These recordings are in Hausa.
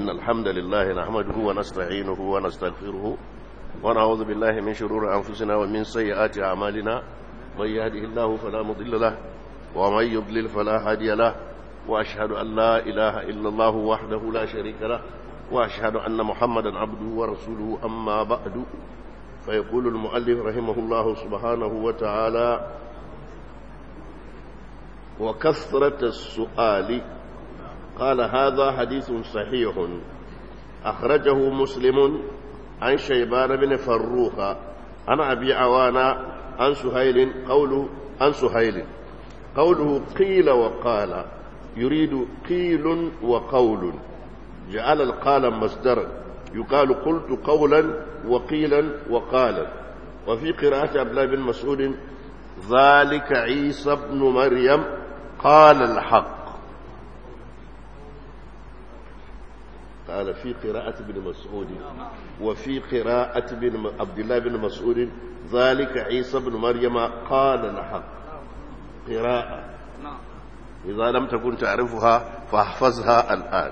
إن الحمد لله نحمده ونستعينه ونستغفره ونعوذ بالله من شرور أنفسنا ومن سيئات أعمالنا من يهده الله فلا مضل له ومن يضلل فلا هادي له وأشهد أن لا إله إلا الله وحده لا شريك له وأشهد أن محمدا عبده ورسوله أما بعد فيقول المؤلف رحمه الله سبحانه وتعالى وكثرة السؤال قال هذا حديث صحيح أخرجه مسلم عن شيبان بن فروخ عن أبي عوانا عن سهيل قوله عن سهيل قوله قيل وقال يريد قيل وقول جعل القال مصدرا يقال قلت قولا وقيلا وقالا وفي قراءة عبد الله بن مسعود ذلك عيسى ابن مريم قال الحق قال في قراءة ابن مسعود وفي قراءة ابن عبد الله بن مسعود ذلك عيسى ابن مريم قال الحق قراءة إذا لم تكن تعرفها فاحفظها الآن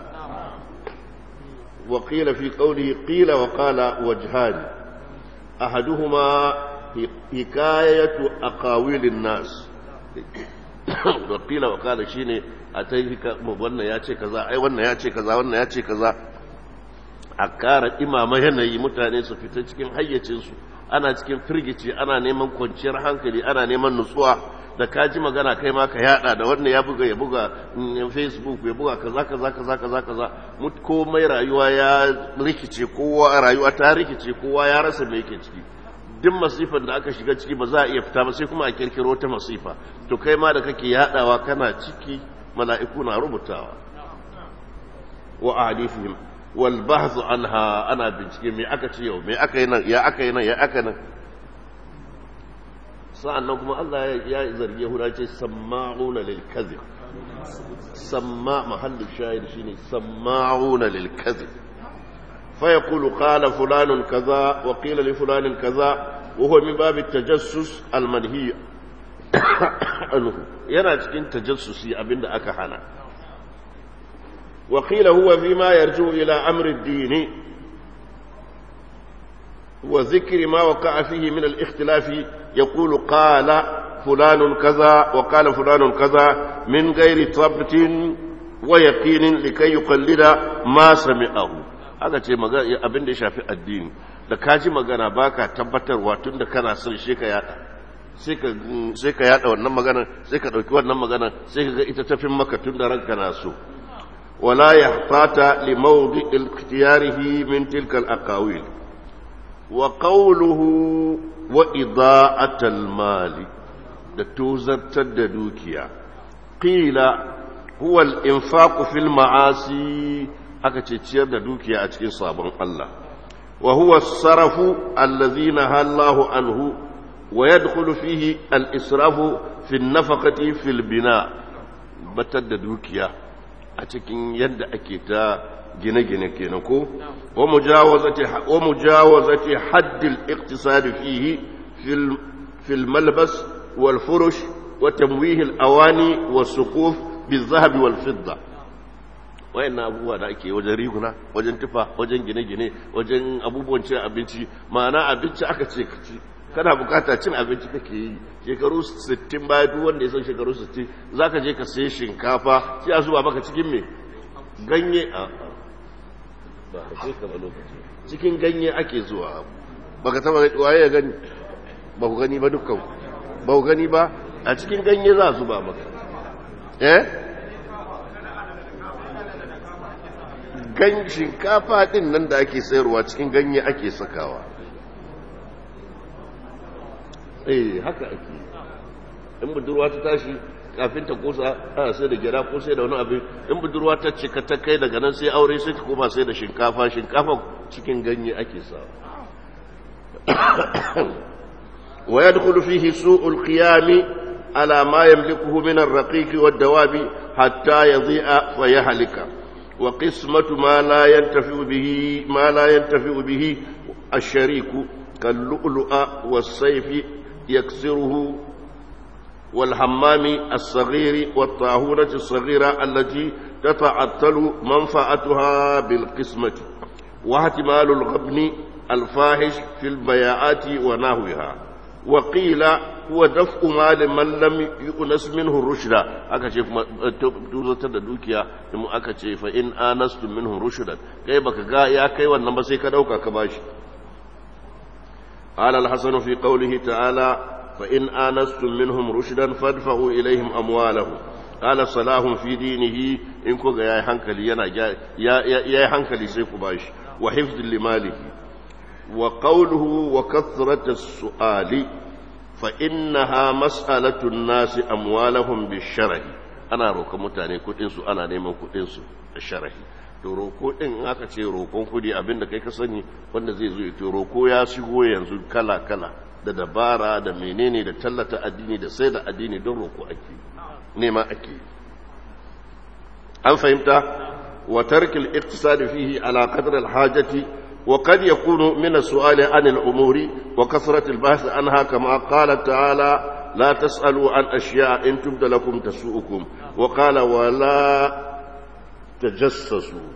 وقيل في قوله قيل وقال وجهان أحدهما حكاية أقاويل الناس وقيل وقال شيني أتيك wannan ya ce kaza ai wannan ya ce kaza wannan ya ce kaza a kara imama yanayi mutane su fita cikin hayyacinsu ana cikin firgici ana neman kwanciyar hankali ana neman nutsuwa da ka ji magana kai ma ka yada da wannan ya buga ya buga facebook ya buga kaza kaza kaza kaza kaza komai rayuwa ya rikice kowa rayuwa ta rikice kowa ya rasa me yake ciki duk masifan da aka shiga ciki ba za a iya fita ba sai kuma a kirkiro ta masifa to kai ma da kake yadawa kana ciki mala'iku na rubutawa wa ahadithihim wal bahth anha ana bincike me aka ce yau me aka yi nan ya aka yi nan ya aka nan sa'annan kuma Allah ya zargi Yahuda ce samma'una lil kadhib samma mahallu shahid shine samma'una lil kadhib fa yaqulu qala fulanun kaza wa qila li fulanin kaza wa huwa min bab at-tajassus al-manhi anhu yana cikin tajassusi abinda aka hana wa qila huwa fima yarju ila amri ad-din wa dhikri ma waqa'a fihi min al-ikhtilaf يقول قال فلان كذا وقال فلان كذا من غير ثبت ويقين لكي يقلد ما سمعه aka ce abin da ya shafi addini da ka ji magana baka tabbatarwa tun da kana son shi ka yada sai ka yada wannan magana sai ka dauki wannan magana sai ka ga ita tafin maka tun da ranka na so wala yahtata li mawdi ikhtiyarihi min tilka al-aqawil wa qawluhu wa ida'atal mali da tozartar da dukiya qila huwa al-infaqu fil ma'asi aka ce ciyar da dukiya a cikin sabon Allah wa huwa as-sarafu allazi nahallahu anhu wa yadkhulu fihi al-israfu fi an-nafaqati fil bina batar da dukiya a cikin yadda ake ta gine-gine kenan ko wa mujawazati haddil iqtisad fihi fil fil malbas wal furush wa tamwih al awani was suquf bil zahab wal fidda wayannan abubuwa da ake wajen riguna wajen tufa wajen gine-gine wajen abubuwan cin abinci ma'ana abinci aka ce ka ci kana bukata cin abinci kake yi shekaru 60 baya duk wanda ya san shekaru 60 zaka je ka sayi shinkafa sai a zuba maka cikin me ganye a ba a ce kama lokaci cikin ganye ake zuwa ba ka taba waye ya gani ba ku gani ba dukkan ba ku gani ba a cikin ganye za su ba maka eh gan shinkafa din nan da ake sayarwa cikin ganye ake sakawa eh haka ake in budurwa ta tashi kafin ta kusa ana sai da gyara ko sai da wani abin in budurwa ta cika ta kai daga nan sai aure sai ta koma sai da shinkafa shinkafa cikin ganye ake sa wa yadkhulu fihi su'ul qiyami ala ma yamlikuhu min ar-raqiq wad-dawabi hatta yadhi'a fa yahlika wa qismatu ma la yantafi'u bihi ma la yantafi'u bihi ash-shariku kal-lu'lu'a was-sayfi yaksiruhu والحمام الصغير والطاهونة الصغيرة التي تتعطل منفعتها بالقسمة واحتمال الغبن الفاحش في البياعات ونحوها وقيل هو دفع مال من لم يؤنس منه الرشد aka ce tuzatar da dukiya in aka ce fa in anastum minhu rushdan kai baka ga ya kai wannan ba sai ka dauka ka bashi قال الحسن في قوله تعالى فإن آنستم منهم رشدا فادفعوا إليهم أموالهم قال صلاح في دينه إن كوغا يا حنكلي ينا يا يا حنكلي سيكو باش وحفظ لماله وقوله وكثرة السؤال فإنها مسألة الناس أموالهم بالشرع أنا روك متاني كتنسو أنا نيمان كتنسو الشرع to roko din aka ce roƙon kudi abinda kai ka sani wanda zai zo to roko ya shigo yanzu kala kala da dabara da menene da tallata addini da sai da addini don roko ake nema ake an fahimta wa tarkil iqtisad fihi ala qadr al hajati wa qad yakunu min as-su'ali an al umuri wa kasrat al bahth anha kama qala ta'ala la tas'alu an ashya'a in tubda lakum tasu'ukum wa qala wa la tajassasu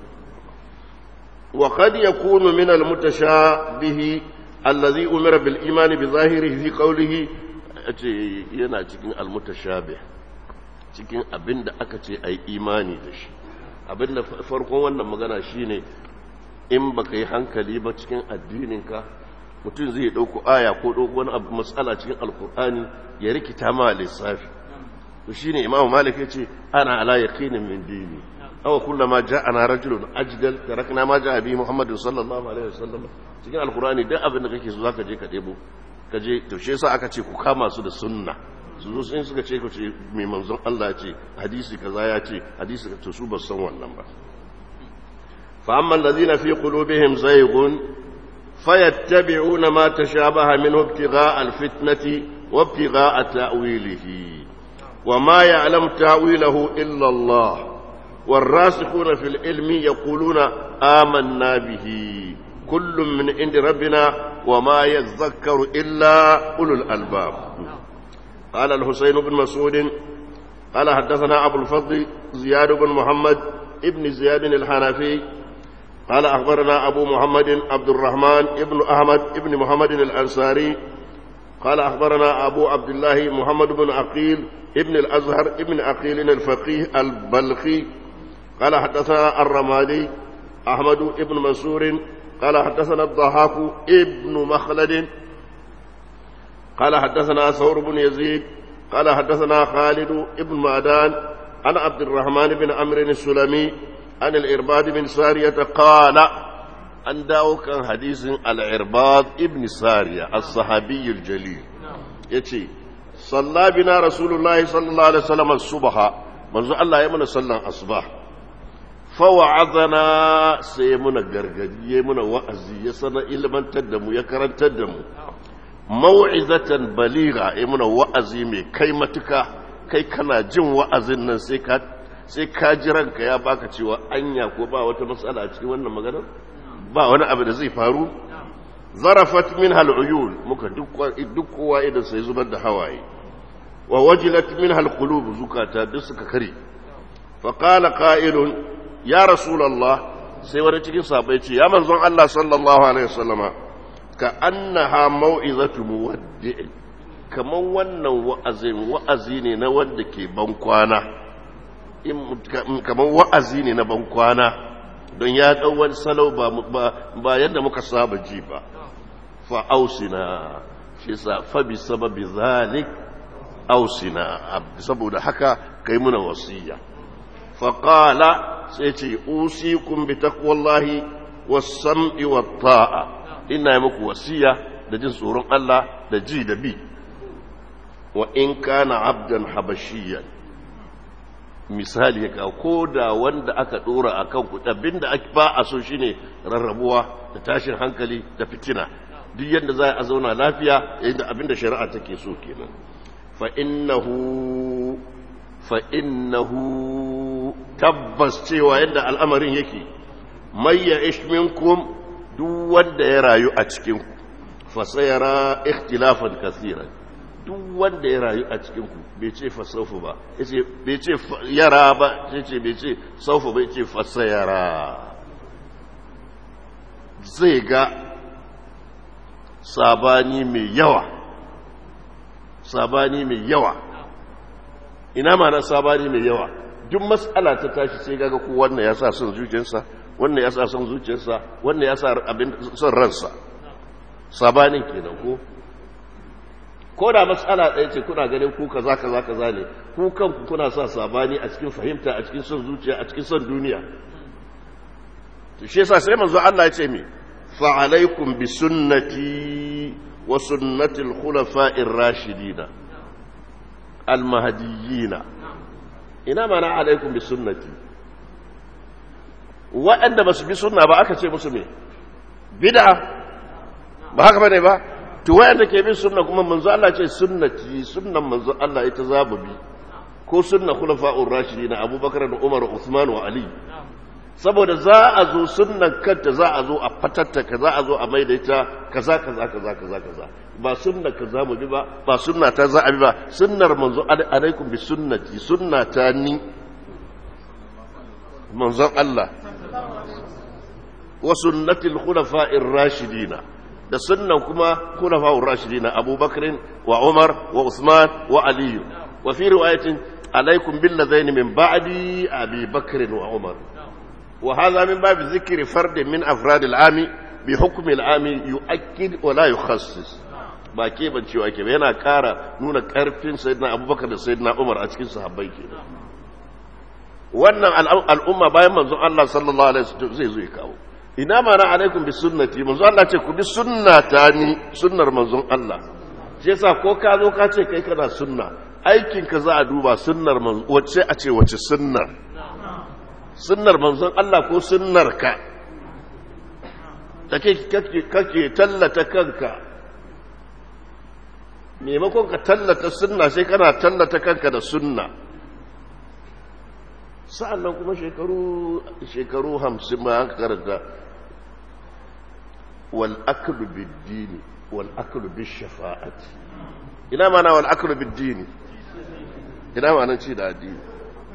وقد يكون من المتشابه الذي أمر بالإيمان بظاهره في قوله yana cikin almutashabih cikin abin da aka ce a yi imani da shi abin da farkon wannan magana shine in baka yi hankali ba cikin addininka mutum zai ɗauko aya ko ɗauko wani abu matsala cikin alkur'ani ya rikita ma lissafi to shine imamu malik ya ce ana ala yaqinin min dini aw kullama ja'ana rajulun ajdal tarakna ma ja'a bi muhammadin sallallahu alaihi wasallam cikin alkur'ani duk abin da kake so zaka je ka debo ka je to shi yasa aka ce ku kama su da sunna su zo sun suka ce ku ce mai manzon Allah ya ce hadisi kaza ya ce hadisi to su ba san wannan ba fa amma alladhina fi qulubihim zayghun fayattabi'una ma tashabaha minhu ibtigha'a alfitnati wa ibtigha'a ta'wilihi wa ma ya'lam ta'wilahu illa Allah والراسخون في العلم يقولون آمنا به كل من عند ربنا وما يذكر إلا أولو الألباب قال الحسين بن مسعود قال حدثنا أبو الفضل زياد بن محمد ابن زياد الحنفي قال أخبرنا أبو محمد عبد الرحمن ابن أحمد ابن محمد الأنصاري قال أخبرنا أبو عبد الله محمد بن عقيل ابن الأزهر ابن عقيل الفقيه البلخي قال حدثنا الرمادي أحمد ابن منصور قال حدثنا الضحاك ابن مخلد قال حدثنا ثور بن يزيد قال حدثنا خالد ابن معدان عن عبد الرحمن بن عمرو السلمي عن الإرباد بن سارية قال أن داو كان حديث العرباض ابن سارية الصحابي الجليل يتي صلى بنا رسول الله صلى الله عليه وسلم الصبح منذ الله يمنى صلى الصباح fawa'azana sai muna gargadi ya muna wa'azi ya sana ilmantar da mu ya karantar da mu mau'izatan baliga ya muna wa'azi mai kai matuka kai kana jin wa'azin nan sai ka sai ka ji ranka ya baka cewa anya ko ba wata matsala a cikin wannan maganar ba wani abu da zai faru zarafat min hal'uyun muka duk kowa idan sai zubar da hawaye wa wajilat min halqulub zukata duk suka kare fa qala qa'ilun ya rasulallah sai wani cikin sabai ce ya manzon Allah sallallahu alaihi wasallama ka annaha mau'izatu muwaddi'in kaman wannan wa'azin wa'azi ne na wanda ke ban kwana kaman wa'azi ne na ban kwana don ya dau wani salau ba ba yadda muka saba ji ba fa ausina shi sa fa bi sababi zalik ausina saboda haka kai muna wasiya fa qala sai ce usikum bi taqwallahi was-sam'i wat-ta'a ina muku wasiya da jin tsoron Allah da ji da bi wa in kana abdan habashiyan misali ka ko da wanda aka dora akan ku abinda ba a so shine rarrabuwa da tashin hankali da fitina duk yadda za a zauna lafiya yadda abinda shari'a take so kenan fa innahu fa innahu tabbas cewa yadda al'amarin yake mai ya minkum duk wanda ya rayu a cikin fasayara ikhtilafan kasiran duk wanda ya rayu a cikin ku bai ce fasaufu ba yace bai ce yara ba yace bai ce saufu bai ce fasayara zai ga sabani mai yawa sabani mai yawa ina ma na sabani mai yawa duk matsala ta tashi sai gaga ko wannan ya sa son zuciyarsa wannan ya sa son zuciyarsa wannan ya sa abin son ransa sabanin kenan ko ko da matsala ɗaya ce kuna ganin ku kaza kaza kaza ne ku kanku kuna sa sabani a cikin fahimta a cikin son zuciya a cikin son duniya to shi yasa sai manzo Allah ya ce mi fa alaikum bi sunnati wa sunnati al-khulafa'ir rashidin al-mahdiyyin ina mana alaikum bi sunnati waɗanda ba su bi sunna ba aka ce musu me bid'a ba haka bane ba to waɗanda ke bin sunna kuma manzo Allah ce sunnati sunnan manzo Allah ita zabu bi ko sunna khulafa'ur rashidin Abubakar da Umar Uthman wa Ali saboda za a zo sunnan kanta za a zo a fatattaka za a zo a maida ita kaza kaza kaza kaza kaza ba sunna kaza mu bi ba ba sunna ta za a bi ba sunnar manzo alaikum bi sunnati sunnata ni manzon Allah wa sunnatil khulafa'ir rashidina da sunnan kuma khulafa'ur rashidina Abubakar wa Umar wa Uthman wa Ali wa fi riwayatin alaikum bil ladaini min ba'di Abi Bakr wa Umar وهذا من باب ذكر فرد من أفراد العام بحكم العام يؤكد ولا يخصص ba ke ban cewa ke yana kara nuna karfin sayyidina abubakar da sayyidina umar a cikin sahabbai ke wannan al'umma bayan manzon Allah sallallahu alaihi wasallam zai zo ya kawo ina mana alaikum bi sunnati manzon Allah ce ku bi sunnata ni sunnar manzon Allah shi yasa ko ka zo ka ce kai kana sunna aikin ka za a duba sunnar manzon wacce a ce wace sunnar sunnar manzon Allah ko sunnar ka da kake tallata kanka maimakon ka tallata sunna sai kana tallata kanka da sunna sa'annan kuma shekaru shekaru hamsin ma aka karanta wal aklu bid-dini wal aklu bish-shafa'ati ina mana wal aklu bid-dini ina mana ci da addini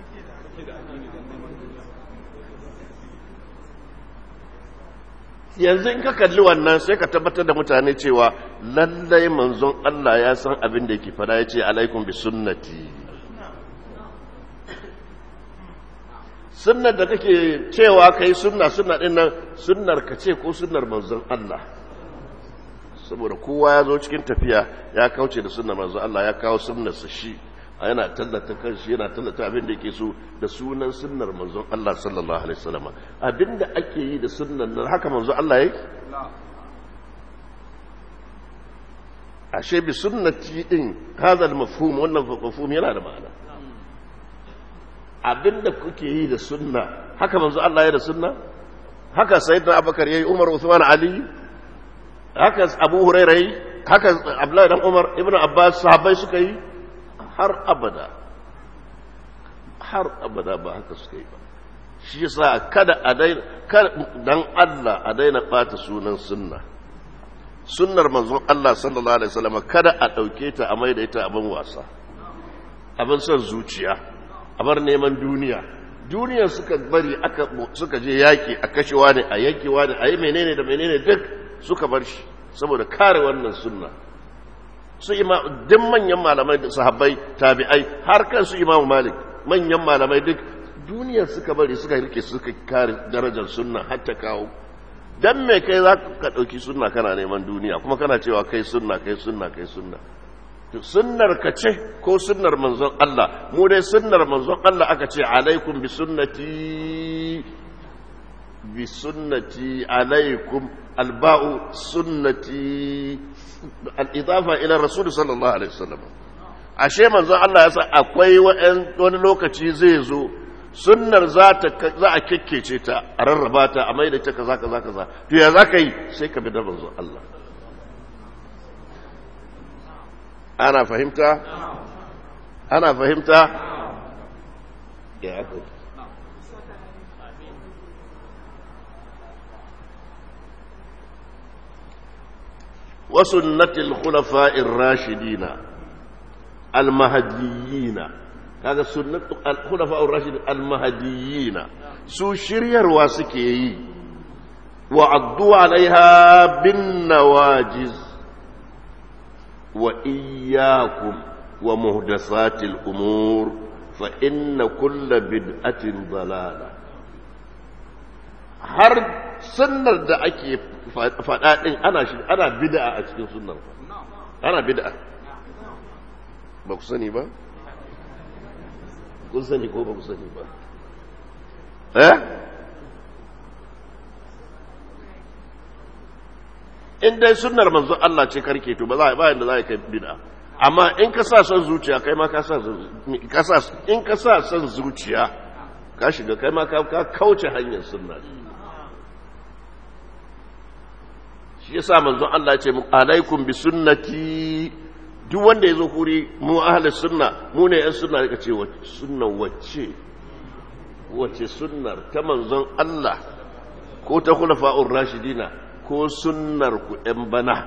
yanzu in ka kalli wannan sai ka tabbatar da mutane cewa lallai manzon Allah ya san abin da yake fada ya ce alaikum bi sunnati sunnar da kake cewa kai sunna sunna din nan sunnar ka ce ko sunnar manzon Allah saboda kowa ya zo cikin tafiya ya kauce da sunnar manzon Allah ya kawo sunnarsa shi yana tallata kanshi yana tallata abin da yake so da sunan sunnar manzon Allah sallallahu alaihi wasallam abin da ake yi da sunnan nan haka manzon Allah yake ashe bi sunnati din hadha mafhum wannan mafhum yana da ma'ana abin da kuke yi da sunna haka manzon Allah ya da sunna haka sayyidina Abubakar yayi Umar Uthman Ali haka Abu Hurairah haka Abdullahi dan Umar Ibn Abbas sahabbai suka yi har abada har abada ba haka suka yi ba shi yasa kada a daina dan Allah a daina bata sunan sunna sunnar manzon Allah sallallahu alaihi wasallam kada a dauke ta a maida ita abin wasa abin son zuciya a bar neman duniya duniya suka bari aka suka je yaki a kashewa ne a yankewa ne a yi menene da menene duk suka bar shi saboda kare wannan sunna su ima duk manyan malamai da sahabbai tabi'ai har kan su imamu malik manyan malamai duk duniya suka bari suka rike suka kare darajar sunna har ta kawo dan me kai za ka ɗauki sunna kana neman duniya kuma kana cewa kai sunna kai sunna kai sunna to sunnar ka ce ko sunnar manzon Allah mu dai sunnar manzon Allah aka ce alaikum bi sunnati bi sunnati alaikum alba'u sunnati al'idafa ila rasul sallallahu alaihi wasallam ashe manzon Allah ya sa akwai wani lokaci zai zo sunnar za a kekkece ta a rarraba ta a mai da ta kaza kaza kaza to ya za ka yi sai ka bi da manzon Allah ana fahimta ana fahimta ya aka وسنة الخلفاء الراشدين almahadiyina kaga sunnatu al-khulafa'ur rashidin almahadiyina su shiryarwa suke yi wa addu alaiha bin nawajiz wa iyyakum wa muhdathatil umur fa inna kulla bid'atin dalala har sunnar da ake faɗa ɗin ana shi ana bid'a a cikin sunnar ana bid'a ba ku sani ba kun sani ko ba ku sani ba eh in dai sunnar manzo Allah ce karke to ba za ba yanda za ka bid'a amma in ka sa son zuciya kai ma ka sa ka sa in ka sa son zuciya ka shiga kai ma ka kauce hanyar sunna shi yasa manzon Allah ya ce alaikum bi sunnati duk wanda yazo kuri mu ahli sunna mu ne yan sunna ka ce sunna wacce wacce sunnar ta manzon Allah ko ta khulafa'ur rashidina ko sunnar ku ɗan bana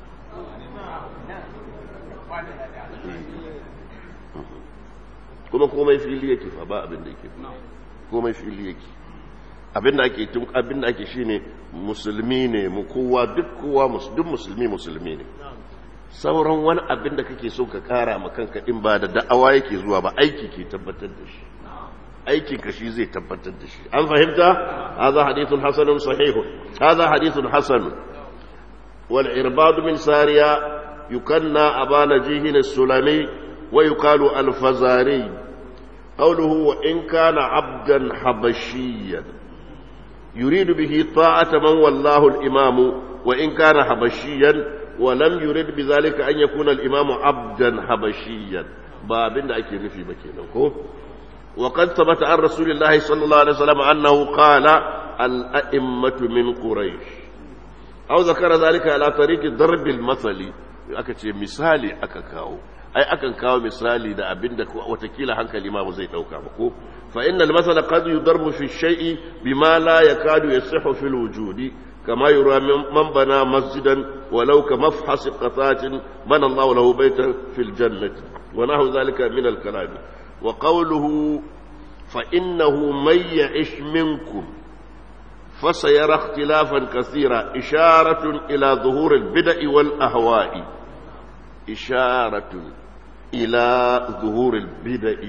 kuma komai fili yake fa ba abin da yake komai fili yake abin da ake tun abin da ake shine musulmi ne mu kowa duk kowa duk musulmi musulmi ne sauran wani abin da kake so ka kara ma kanka in ba da da'awa yake zuwa ba aiki ke tabbatar da shi aikin ka shi zai tabbatar da shi an fahimta hadha hadithun hasanun sahihun hadha hadithun hasan wal irbad min sariya yukanna abana jihin as-sulami wa yuqalu al-fazari qawluhu wa in kana abdan habashiyyan يريد به طاعة من والله الإمام وإن كان حبشيا ولم يرد بذلك أن يكون الإمام عبدا حبشيا بابن أكي نفي مكينكو وقد ثبت عن رسول الله صلى الله عليه وسلم أنه قال الأئمة من قريش أو ذكر ذلك على طريق ضرب المثل أكتش مثالي أكاكاو ai akan kawo misali da abin da watakila hankali ma ba zai dauka ba ko fa inna al-masala qad yudarbu fi shay'i bima la yakadu yasihu fi al-wujudi kama yura man bana masjidan walau ka mafhas qatatin bana Allah lahu baytan fi al-jannati wa nahu dhalika min al-kalam wa qawluhu fa innahu man ya'ish minkum فسيرى اختلافا كثيرا إشارة إلى ظهور البدع والأهواء إشارة إلى ظهور البدع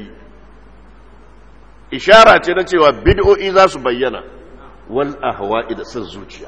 إشارة نتوى بدع إذا سبينا والأهواء إذا سنزوجيا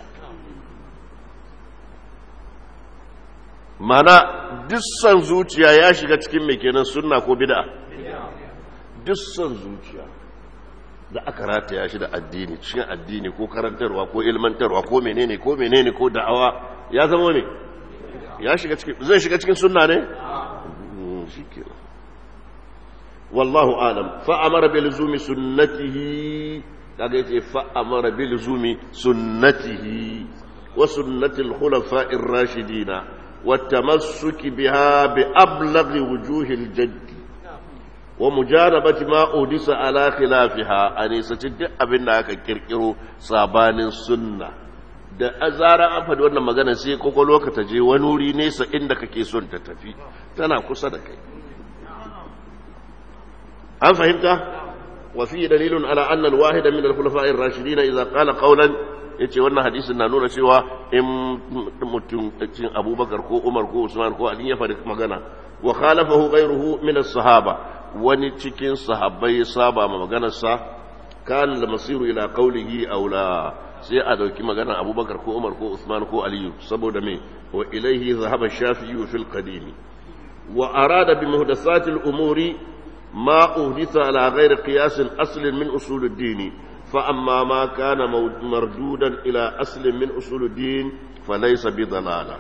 mana dussan zuciya ya shiga cikin mai kenan sunna ko bid'a dussan zuciya da aka rataya shi da addini cikin addini ko karantarwa ko ilmantarwa ko menene ko menene ko da'awa ya zama ne ya shiga cikin zai shiga cikin sunna ne shikenan wallahu alam fa amara bil zumi sunnatihi kaga yace fa amara bil zumi sunnatihi wa sunnatil khulafa'ir rashidina والتمسك بها بأبلغ وجوه الجد ومجانبة ما أودس على خلافها أنيسة أبن aka kirkiro sabanin sunna da azara an faɗi wannan magana sai kokolo ka ta je wani wuri nesa inda kake son ta tafi tana kusa da kai an fahimta wa fi dalilun ala anna al-wahida min al-khulafa'ir rashidin idza qala qawlan yace wannan hadisin na nuna cewa in mutum cin abubakar ko umar ko usman ko ali ya faɗi magana wa khalafahu ghayruhu min as-sahaba wani cikin sahabbai ya saba ma maganarsa kan da masiru ila qawlihi aw la sai a dauki maganar abubakar ko umar ko usman ko aliyu saboda me wa ilaihi zahaba shafi'i fil qadim wa arada bi muhdathati al-umuri ma uhditha ala ghayri qiyas asl min usul ad-din فأما ما كان مردودا إلى أصل من أصول الدين فليس بضلالة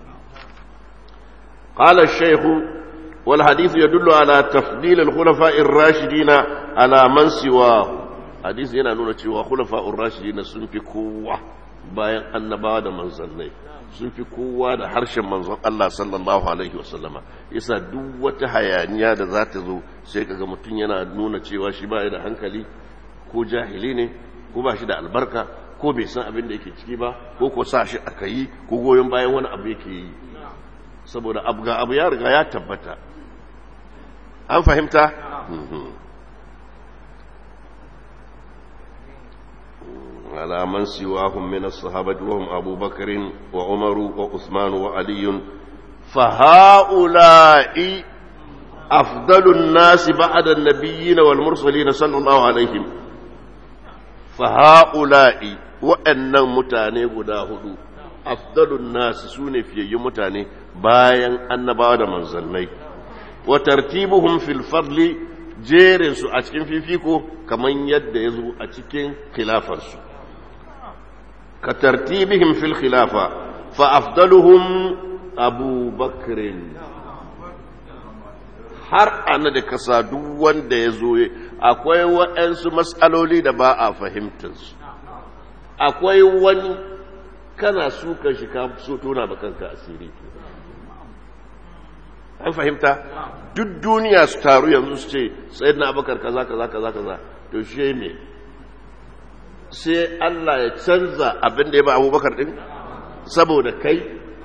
قال الشيخ والحديث يدل على تفضيل الخلفاء الراشدين على من سواه حديث yana nuna cewa khulafa'ur rashidin sun fi kowa bayan annabawa da manzannai sun fi kowa da harshen manzon Allah sallallahu alaihi wasallama yasa duk wata hayaniya da za ta zo sai kaga mutum yana nuna cewa shi ba da hankali ko jahili ne ko ba shi da albarka ko bai san abin da yake ciki ba ko ko sa shi aka yi ko goyon bayan wani abu yake yi saboda abu ga abu ya riga ya tabbata an fahimta على من سواهم من الصحابة وهم أبو بكر وعمر وعثمان وعلي فهؤلاء أفضل الناس بعد النبيين والمرسلين صلى الله عليهم فهؤلاء وأن متاني قداه أفضل الناس سوني في متاني باين أن بعد منزلني وترتيبهم في الفضل jerinsu a cikin fifiko kamar yadda ya zo a cikin khilafarsu ka tartibihim fil khilafa fa afdaluhum abu bakrin har ana da kasa duk wanda ya zo akwai waɗansu matsaloli da ba a fahimtarsu akwai wani kana suka shi ka so tona ba kanka asiri an fahimta duk duniya su taru yanzu su ce sai na abakar kaza kaza kaza kaza to shi me sai Allah ya canza abin da ya ba abubakar din saboda kai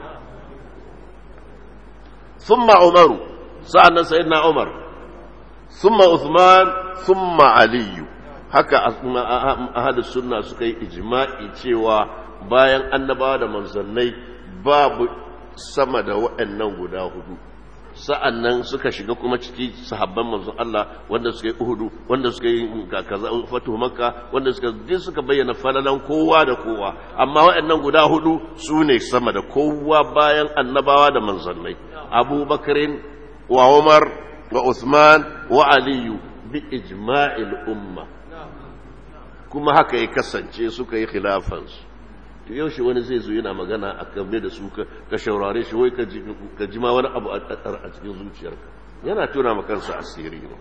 thumma umaru sa'annan sayyidina umar thumma uthman thumma aliyu haka ahlus sunna suka yi ijma'i cewa bayan annabawa da manzannai babu sama da waɗannan guda hudu sa'an nan suka shiga kuma ciki sahabban manzon Allah wanda suka yi uhudu wanda suka yi kaza fatu makka wanda suka duk suka bayyana falalan kowa da kowa amma waɗannan guda hudu su ne sama da kowa bayan annabawa da manzannai abubakarin wa umar wa usman wa aliyu bi ijma'il umma kuma haka ya kasance suka yi khilafansu to yaushe wani zai zo yana magana a game da su ka shaurare shi wai ka ji ma wani abu a cikin zuciyarka yana tuna ma kansa asiri ne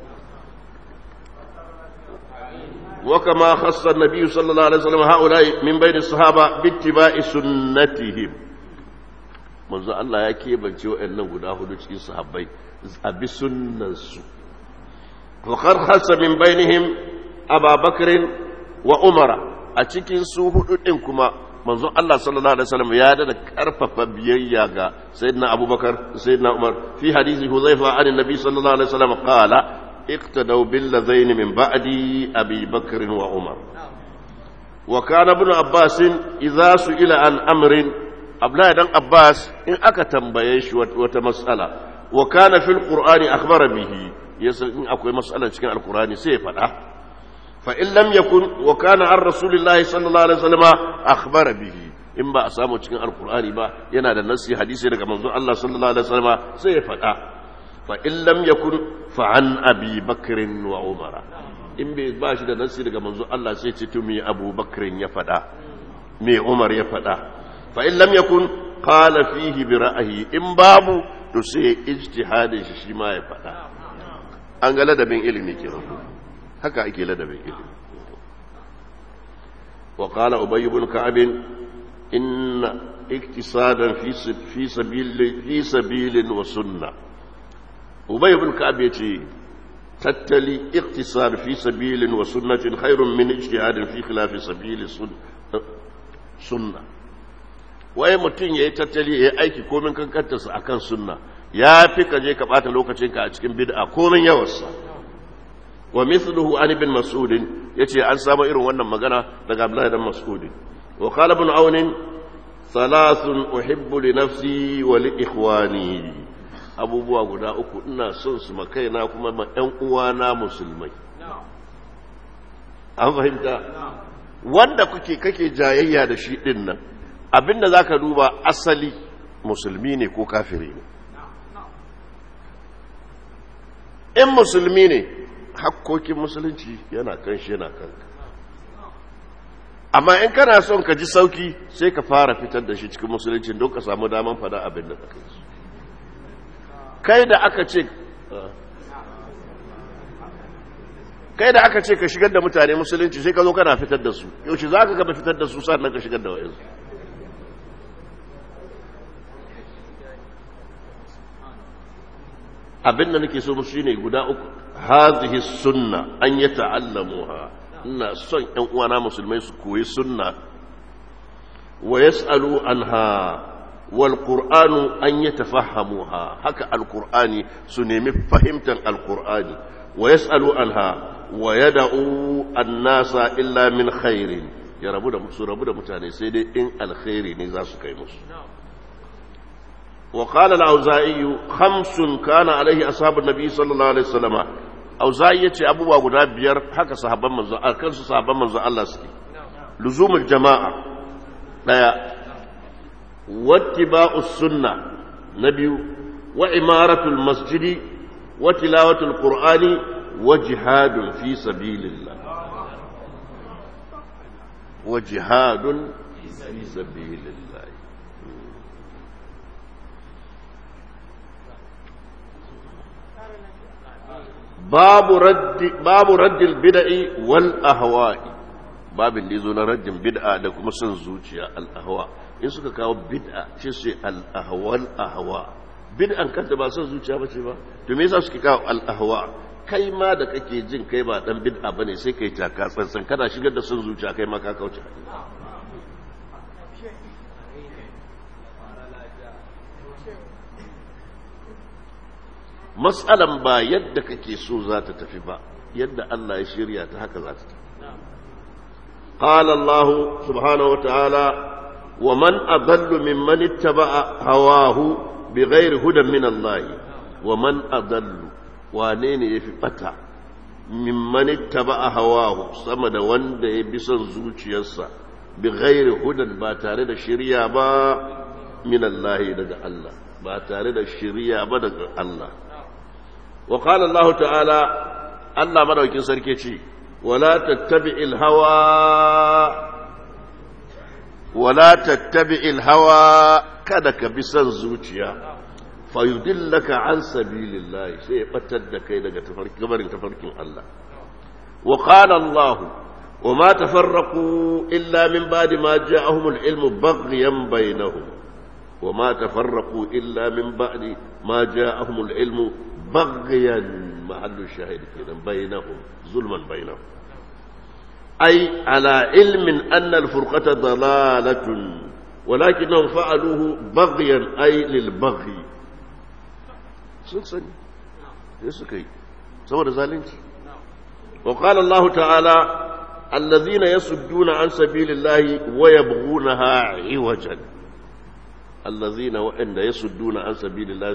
wa kama khassa an-nabi sallallahu alaihi wasallam haula min bayni sahaba bi ittiba'i sunnatihim manzo Allah ya kebance wa'annan guda hudu cikin sahabbai a bi sunnansu wa qad khassa min bainihim Abubakar wa Umara a cikin su hudu din kuma manzon Allah sallallahu alaihi wasallam ya da karfafa biyayya ga sayyidina Abubakar sayyidina Umar fi hadisi Huzaifa an annabi sallallahu alaihi wasallam qala iqtadaw bil ladaini min ba'di Abi Bakr wa Umar wa kana ibn Abbas idza su'ila an amrin Abdullahi dan Abbas in aka tambaye shi wata mas'ala wa kana fil Qur'ani akhbara bihi yasa in akwai mas'ala cikin alqur'ani sai ya faɗa فإن لم يكن وكان عن رسول الله صلى الله عليه وسلم أخبر به in ba a samu cikin alkur'ani ba yana da nasi hadisi daga manzon Allah sallallahu alaihi wasallam sai ya faɗa fa in lam yakun fa an abi bakr wa umar in bai ba shi da nasi daga manzon Allah sai ce to me Abu Bakr ya faɗa me Umar ya faɗa fa in lam yakun qala fihi bi ra'yi in babu to sai ijtihadin shi shi ma ya faɗa an ga ladabin ilimi kenan haka ake ladabin ilimi wa qala ubay ibn ka'ab inna iktisadan fi fi sabil fi sabilin wa sunna ubay ibn ka'ab yace tattali iktisad fi sabilin wa sunnatin khairun min ijtihadin fi khilaf sabili sunna waye mutum yayi tattali yayi aiki komin kankantarsa akan sunna ya fi ka je ka bata lokacinka a cikin bid'a komin yawarsa wa mithluhu an ibn mas'ud yace an samu irin wannan magana daga Abdullah ibn mas'ud wa qala ibn aun thalathun uhibbu li nafsi wa li ikhwani abubuwa guda uku ina son su makaina kuma ma ɗan uwana musulmai an fahimta wanda kuke kake jayayya da shi din nan abinda zaka duba asali musulmi ne ko kafiri ne in musulmi ne hakkokin musulunci yana kan shi yana kanka amma in kana son ka ji sauki sai ka fara fitar da shi cikin musulunci don ka samu daman fada abin da kai su kai da aka ce kai da aka ce ka shigar da mutane musulunci sai ka zo kana fitar da su yaushe za ka gaba fitar da su sannan ka shigar da wa'insu abin da nake so musu shine guda uku hazihi sunna an yi ta'allamuha ina son ƴan uwana musulmai su koyi sunna wa yas'alu anha والقرآن أن يتفهموها هكا القرآن سنمي فهمتا القرآن ويسألوا عنها ويدعوا الناس إلا من خير يا رب ده رب ده متاني سيدي إن الخير نزاس كيمس وقال الأوزائي خمس كان عليه أصحاب النبي صلى الله عليه وسلم أوزائي يتي أبو أبو بيار حكا صحابا من أركان صحابا من الله سكي لزوم الجماعة لا واتباع السنة نبي وعمارة المسجد وتلاوة القرآن وجهاد في سبيل الله وجهاد في سبيل الله باب رد باب رد البدع والاهواء babin da ya zo na rajin bid'a da kuma son zuciya al'ahwa in suka kawo bid'a ce sai al'ahwal ahwa bid'an kanta ba son zuciya ba ce ba to me yasa suke kawo al'ahwa kai ma da kake jin kai ba dan bid'a bane sai kai taka tsantsan kana shigar da son zuciya kai ma ka kauce matsalan ba yadda kake so za ta tafi ba yadda Allah ya shirya ta haka za ta tafi قال الله سبحانه وتعالى ومن أضل ممن اتبع هواه بغير هدى من الله ومن أضل وانين يفي بتا ممن اتبع هواه سمد وند يبسن زوجيسا بغير هدى با تare da shiriya ba من الله daga Allah ba tare da shiriya ba daga Allah وقال الله تعالى Allah madaukin sarki ce ولا تتبع الهوى ولا تتبع الهوى kada ka bi son zuciya fa yudillaka an sabilillah sai batar da kai daga tafarkin gabarin tafarkin Allah wa qala Allah wa ma tafarraqu illa min ba'di ma ja'ahum al-ilmu baghyan bainahum wa ma tafarraqu illa min ba'di ma ja'ahum al-ilmu baghyan محل الشاهد كده بينهم ظلما بينهم أي على علم أن الفرقة ضلالة ولكنهم فعلوه بغيا أي للبغي سنسني يسكي سوى ذلك وقال الله تعالى الذين يصدون عن سبيل الله ويبغونها عوجا الذين وإن يصدون عن سبيل الله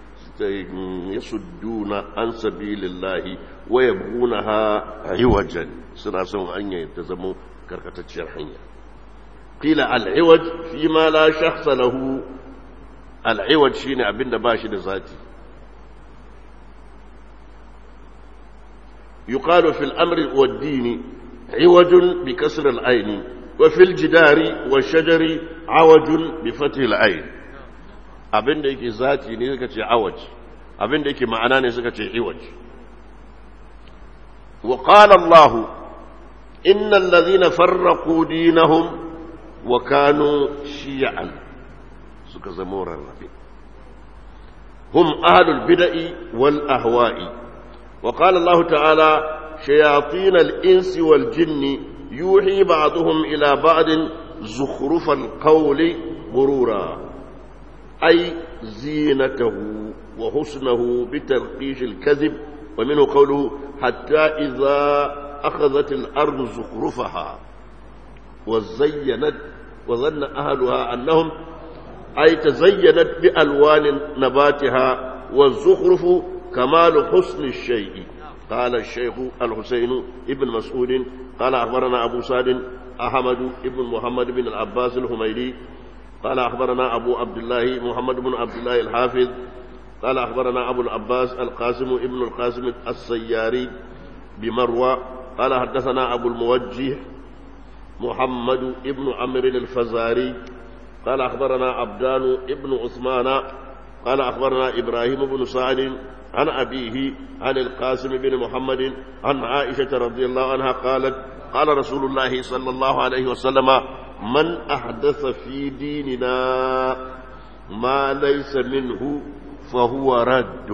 يصدون عن سبيل الله ويبغونها عوجا سنا سن أن يتزموا كركتشير حنيا قيل العوج فيما لا شخص له العوج شيني أبن باشي ذاتي يقال في الأمر والدين عوج بكسر العين وفي الجدار والشجر عوج بفتح العين abin da yake zati ne suka ce awaj abin da yake ma'ana ne suka ce iwaj wa qala Allah innal ladhina farraqu dinahum wa kanu shi'an suka zama rarrabe hum ahlul bid'i wal ahwa'i wa qala Allah ta'ala shayatin al insi wal jinni yuhi ba'dhum ila ba'din zukhrufal qawli ghurura أي زينته وحسنه بترقيش الكذب ومنه قوله حتى إذا أخذت الأرض زخرفها وزينت وظن أهلها أنهم أي تزينت بألوان نباتها والزخرف كمال حسن الشيء قال الشيخ الحسين ابن مسعود قال أخبرنا أبو سعد أحمد ابن محمد بن العباس الهميلي قال أخبرنا أبو عبد الله محمد بن عبد الله الحافظ قال أخبرنا أبو العباس القاسم ابن القاسم السياري بمروى قال حدثنا أبو الموجه محمد ابن عمرو الفزاري قال أخبرنا عبدان ابن عثمان قال أخبرنا إبراهيم بن سعد عن أبيه عن القاسم بن محمد عن عائشة رضي الله عنها قالت قال رسول الله صلى الله عليه وسلم من أحدث في ديننا ما ليس منه فهو رد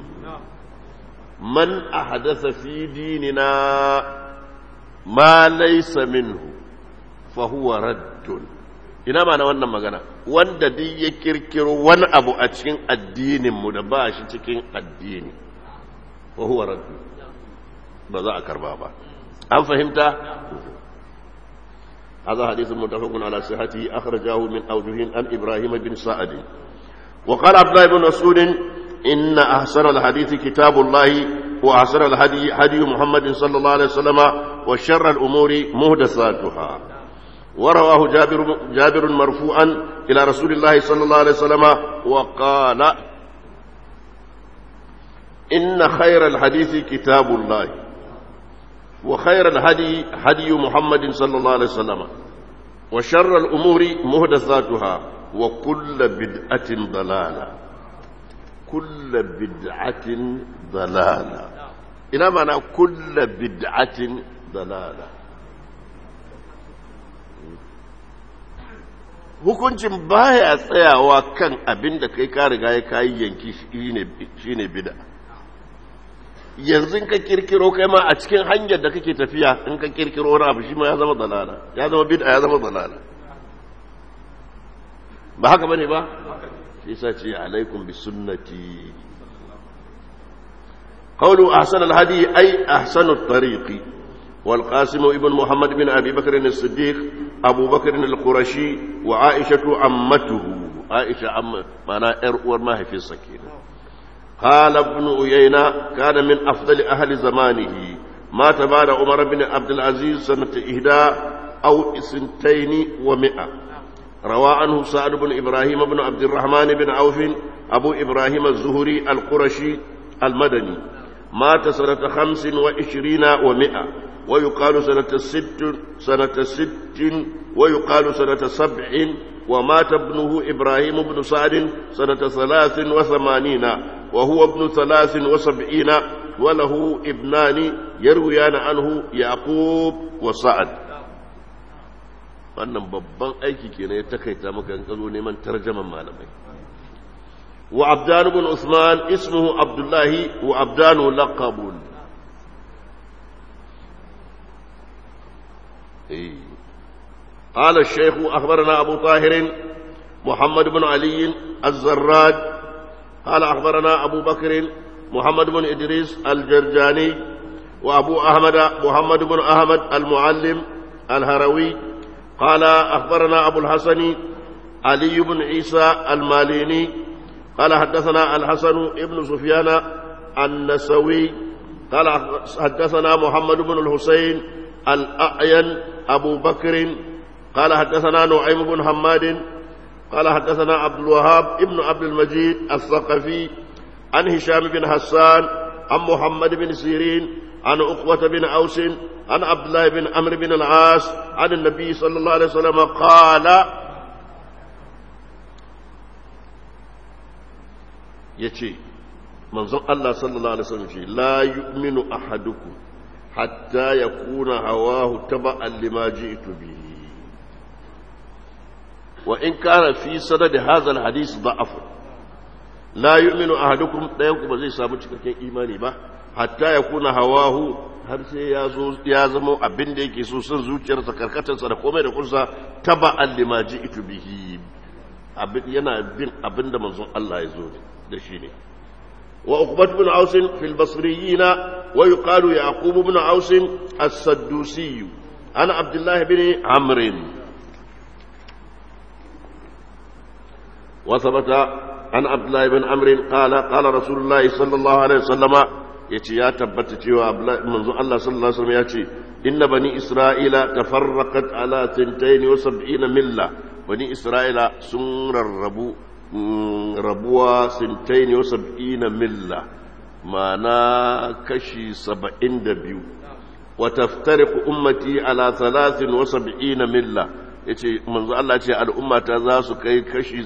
من أحدث في ديننا ما ليس منه فهو رد ina ma na wannan magana wanda duk ya kirkiro wani abu a cikin addininmu da ba shi cikin addini wa huwa raddu ba za a karba ba an fahimta هذا حديث متفق على صحته أخرجه من أوجه عن إبراهيم بن سعد وقال عبد الله بن مسعود إن أحسن الحديث كتاب الله وأحسن الهدي هدي محمد صلى الله عليه وسلم وشر الأمور مهدساتها ورواه جابر جابر مرفوعا إلى رسول الله صلى الله عليه وسلم وقال إن خير الحديث كتاب الله وخير الهدي هدي محمد صلى الله عليه وسلم وشر الأمور مهدثاتها وكل بدعة ضلالة كل بدعة ضلالة إلى معنى كل بدعة ضلالة hukuncin baya tsayawa kan abin da kai ka riga ya kayi yanki shine bid'a yanzu ka kirkiro kai ma a cikin hanyar da kake tafiya in ka kirkiro wani abu shi ma ya zama dalala ya zama bid'a ya zama dalala ba haka bane ba shi yasa ce alaikum bi sunnati qawlu ahsan al hadi ay ahsan at tariqi wal qasim ibn muhammad bin abi bakr as-siddiq abu bakr al-qurashi wa aisha ammatuhu aisha amma mana yar uwar mahaifinsa kenan قال ابن أيينة كان من أفضل أهل زمانه مات بعد عمر بن عبد العزيز سنة إهداء أو سنتين ومئة روى عنه سعد بن إبراهيم بن عبد الرحمن بن عوف أبو إبراهيم الزهري القرشي المدني مات سنة خمس وعشرين ومئة ويقال سنة ست سنة ست ويقال سنة سبع ومات ابنه إبراهيم بن سعد سنة ثلاث وثمانين وهو ابن ثلاث وسبعين وله ابنان يرويان عنه يعقوب وسعد wannan babban aiki kenan ya takaita maka in kazo neman tarjaman malamai wa abdan ibn usman ismuhu abdullahi wa abdanu laqabun قال الشيخ أخبرنا أبو طاهر محمد بن علي الزراد قال أخبرنا أبو بكر محمد بن إدريس الجرجاني وأبو أحمد محمد بن أحمد المعلم الهروي قال أخبرنا أبو الحسن علي بن عيسى الماليني قال حدثنا الحسن بن سفيان النسوي قال حدثنا محمد بن الحسين الأعين أبو بكر قال حدثنا نعيم بن حماد قال حدثنا عبد الوهاب ابن عبد المجيد الثقفي عن هشام بن حسان عن محمد بن سيرين عن أقوة بن أوس عن عبد الله بن عمرو بن العاص عن النبي صلى الله عليه وسلم قال يتي منظر الله صلى الله عليه وسلم لا يؤمن أحدكم حتى يكون هواه تبعا لما جئت به وإن كان في سند هذا الحديث ضعف لا يؤمن أحدكم لا ينكم زي سامو cikakken imani ba hatta ya kuna hawahu har sai ya zo ya zama abin da yake so son zuciyarsa karkatarsa da komai da kursa taba allima ji'tu bihi abin yana bin abin da manzon Allah ya zo da shi ne wa uqbat bin aus fi al-basriyina wa yuqalu yaqub bin aus as-saddusi ana abdullah bin amr وثبت عن عبد الله بن عمرو قال قال رسول الله صلى الله عليه وسلم yace ya tabbata cewa manzo Allah sallallahu alaihi wasallam yace inna bani isra'ila tafarraqat ala 72 milla bani isra'ila sun rarrabu rabuwa 72 milla ma'ana kashi 72 wa taftariqu ummati ala 73 milla yace manzo Allah ce al'ummata za su kai kashi